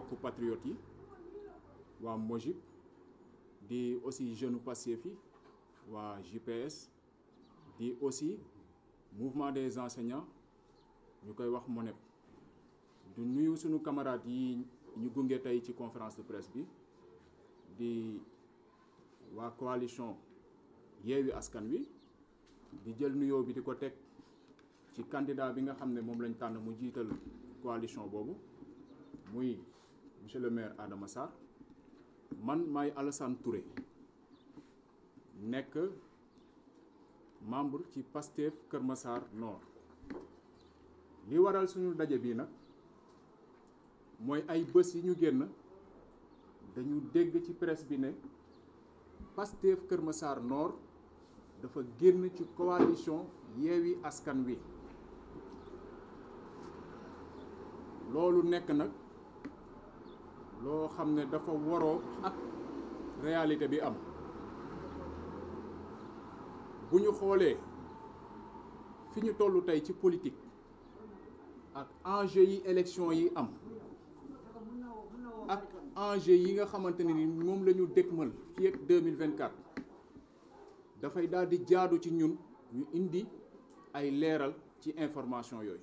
mbokk patriotes yi waa Mojib di aussi jeune Pastef yi waa JPS di aussi mouvement des enseignants ñu koy wax MONEP du nuyu sunu camarades yi ñu gunge tey ci conférence de presse bi di waa coalition Yewwi Askan Wi di jël nuyoo bi di ko teg ci candidat bi nga xam ne moom lañ tànn mu jiital coalition boobu muy monsieur le maire Adama Sarr man maay Alassane Touré nekk membre ci Pastef Kër Massar Nord li waral suñu daje bii nag mooy ay bés yi ñu génn dañu dégg ci presse bi ne Pastef Kër Massar Nord dafa génn ci coalition Yewwi Askan Wi loolu nekk nag loo xam ne dafa waroo ak réalité bi am bu ñu xoolee fi ñu toll tey ci politique ak enjeu yi élection yi am ak enjeu yi nga xamante ne ni moom la ñu dëkkmal fii ak 2024 dafay daal di jaadu ci ñun ñu indi ay leeral ci information yooyu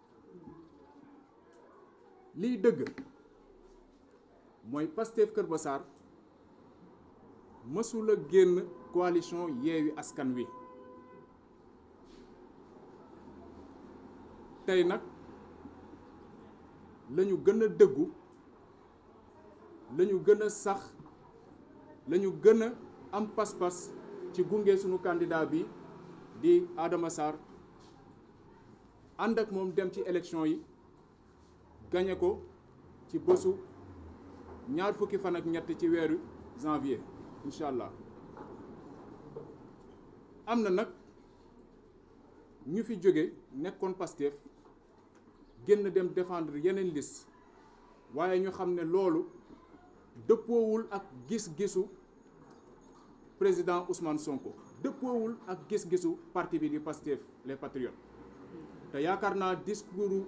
liy dëgg mooy Pastef Kër Massar mësula génn coalition Yewwi Askan Wi tey nag la ñu gën a dëggu la ñu gën a sax la ñu gën a am pas-pas ci gunge sunu candidat bi di Adama Sarr ànd ak moom dem ci élection yi gañe ko ci bésu ñaar fukki fan ak ñett ci weeru janvier incha allah am na nag ñu fi jóge nekkoon Pastef génn dem défendre yeneen liste waaye ñu xam ne loolu dëppoowul ak gis-gisu président Ousmane Sonko dëppoowul ak gis-gisu parti bi di Pastef les patriotes te yaakaar naa discours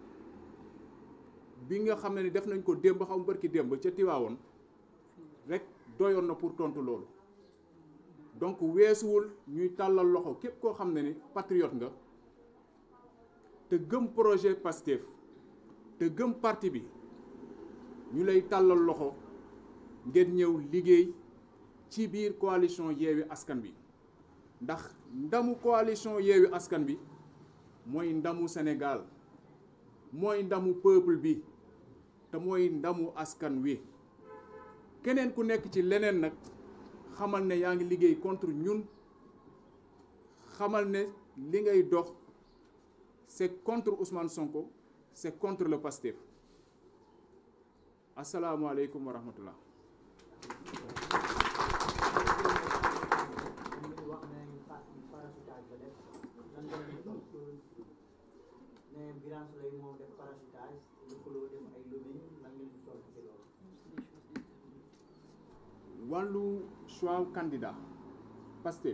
bi nga xam ne ni def nañ ko démb xaw barki démb ca Tiwaawoon rek doyoon na pour tontu loolu donc weesuwul ñuy tàllal loxo képp koo xam ne ni patriote nga te gëm projet Pastef te gëm parti bi ñu lay tàllal loxo ngeen ñëw liggéey ci biir coalition Yewwi Askan Wi ndax ndamu coalition Yewwi Askan Wi mooy ndamu Sénégal mooy ndamu peuple bi te mooy ndamu askan wi keneen ku nekk ci leneen nag xamal ne yaa ngi liggéey contre ñun xamal ne li ngay dox c'est contre Ousmane Sonko c'est contre le Pastef asalaamualeykum wa rahmatullah mais Birame Souleye moom def parachutage lëkkaloo def ay lobbying lan ngeen di tontu ci loolu. wàllu choix candidat Pastef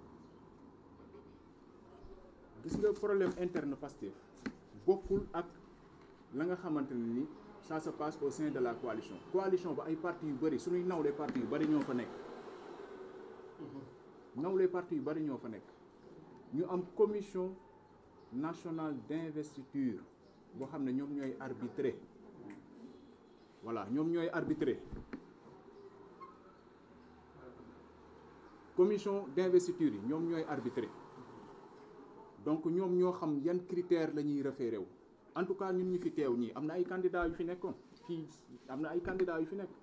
gis nga problème interne Pastef bokkul ak la nga xamante ne ni ça se passe au sein de la coalition coalition ba ay partis yu bëri suñuy nawlee partis yu bëri ñoo fa nekk nawlee partis yu bëri ñoo fa nekk ñu am commission nationale d'investiture boo xam ne ñoom ñooy arbitrer voilà ñoom ñooy arbitrer commission d'investiture yi ñoom ñooy arbitrer donc ñoom ñoo xam yan critères la ñuy référé wu en tout cas ñun ñu fi teew ñii am na ay candidats yu fi nekkoon fii am na ay candidats yu fi nekk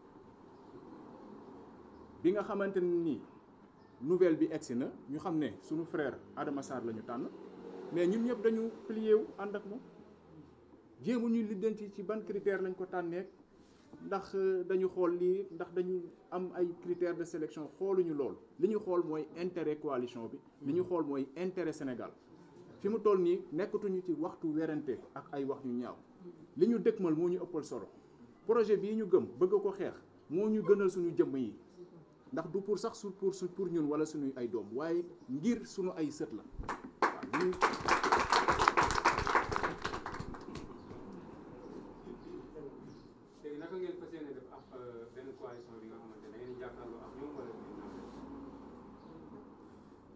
bi nga xamante ne nii nouvelle bi egsi na ñu xam ne suñu frère Adama Sarr la ñu tànn mais ñun ñëpp dañu plié wu ànd ak moom jéemu ñu liddanti ci ban critère lañ ko tànnee ndax dañu xool lii ndax dañu am ay critères de sélection xooluñu lool li ñu xool mooy intérêt coalition bi li ñu xool mooy intérêt Sénégal fi mu toll nii nekkatuñu ci waxtu werante ak ay wax yu ñaaw li ñu dëkkmal moo ñu ëppal solo projet bii ñu gëm bëgg ko xeex moo ñu gënal suñu jëmm yi ndax du pour sax su pour su pour ñun wala suñuy ay doom waaye ngir suñu ay sët la waaw ñu te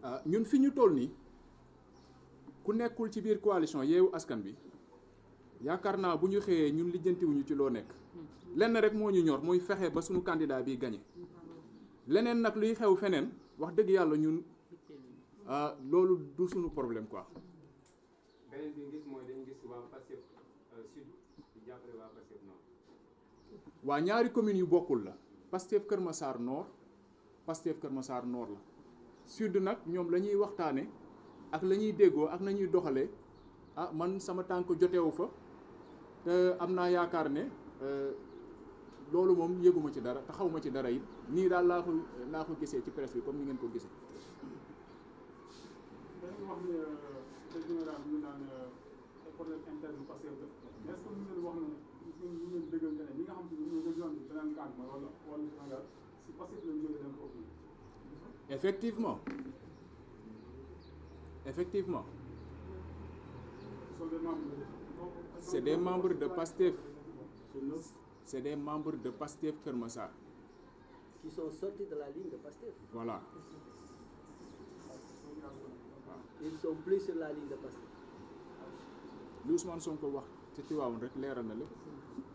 ah ñun fi ñu toll nii ku nekkul ci biir coalition yeewu askan bi yaakaar naa bu ñu xëyee ñun lijjantiwuñu ci loo nekk lenn rek moo ñu ñor muy fexe ba suñu candidat bi gagné leneen nag luy xew feneen wax dëgg yàlla ñun ah loolu du suñu problème quoi. beneen bi gis mooy dañu gis waa Pastef sud di jàppale waa Pastef nord waa ñaari communes yu bokkul la Pastef Kër Massar Nord Pastef Kër Massar Nord la sud nag ñoom la ñuy waxtaane ak la ñuy déggoo ak na ñuy doxalee ah man sama tànk jotewu fa te am naa yaakaar ne loolu moom yëguma ci dara te xawma ci dara it nii daal laa ko laa ko gisee ci presse bi comme ni ngeen ko gisee dañuy wax ne te général ñu naan ay problème interne Pastef def mais est-ce que ñu leen wax ne ñu leen dëggal ne ñi nga xam te ne ñoo jël yoon bi beneen camp ma wala wala Sénégal si Pastef lañ jógee dem foofu effectivement effectivement sont des membres de c'est des membres de Pastef c'est des membres de Pastef Kër Massar qui sont sortis de la ligne de Pastef. voilà Ils sont plus sur la ligne de Pastef. li Ousmane Sonko wax ci Tivaouane rek leeral na lépp